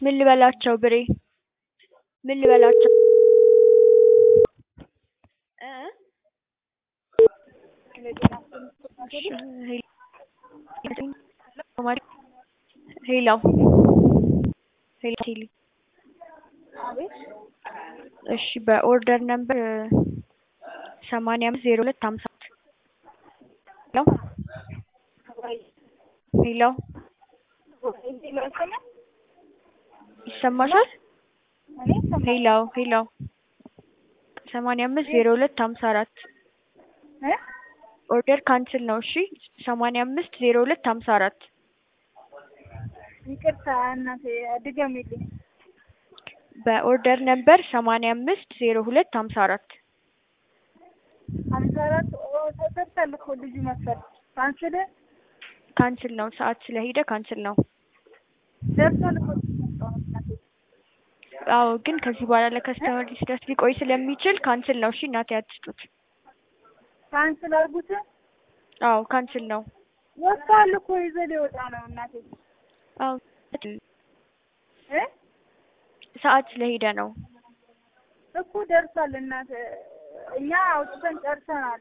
ምን ልበላቸው ብሬ ምን ልበላቸው እ ሄሎ ሄሎ ቴሌ እሺ በኦርደር ነምበር ሰማንያ አምስት ዜሮ ሁለት ሀምሳ ሄሎ ሄሎ ይሰማሻል? ሄሎ ሄሎ ሰማንያ አምስት ዜሮ ሁለት ሀምሳ አራት ኦርደር ካንስል ነው። እሺ ሰማንያ አምስት ዜሮ ሁለት ሀምሳ አራት ይቅርታ እናቴ ድገሚልኝ። በኦርደር ነምበር ሰማንያ አምስት ዜሮ ሁለት ሀምሳ አራት ሀምሳ አራት ተሰርቷል እኮ ልጁ መሰል ካንስል ካንስል ነው። ሰዓት ስለሄደ ካንስል ነው። ደርሷል እኮ አዎ ግን ከዚህ በኋላ ለከስተመር ሊደርስ ሊቆይ ስለሚችል ካንስል ነው። እሺ እናቴ አትስጡት። ካንስል አድርጉት። አዎ ካንስል ነው። ወጥቷል እኮ ይዞ ሊወጣ ነው እናቴ አዎ እ ሰዓት ስለሄደ ነው እኮ ደርሷል እናት እኛ አውጥተን ጨርሰናል።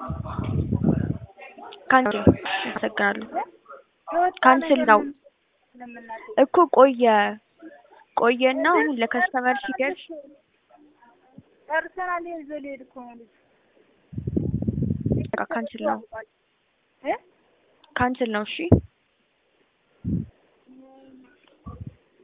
ካንስል አመሰግናለሁ። የወጣ ካንስል ነገር ነው ምንም እናቴ እኮ ቆየ ቆየና አሁን ለከስተመር ሲደርስ ጨርሰናል። ይዞ ሊሄድ እኮ ነው ልጁ። በቃ ካንስል ነው እ ካንስል ነው። እሺ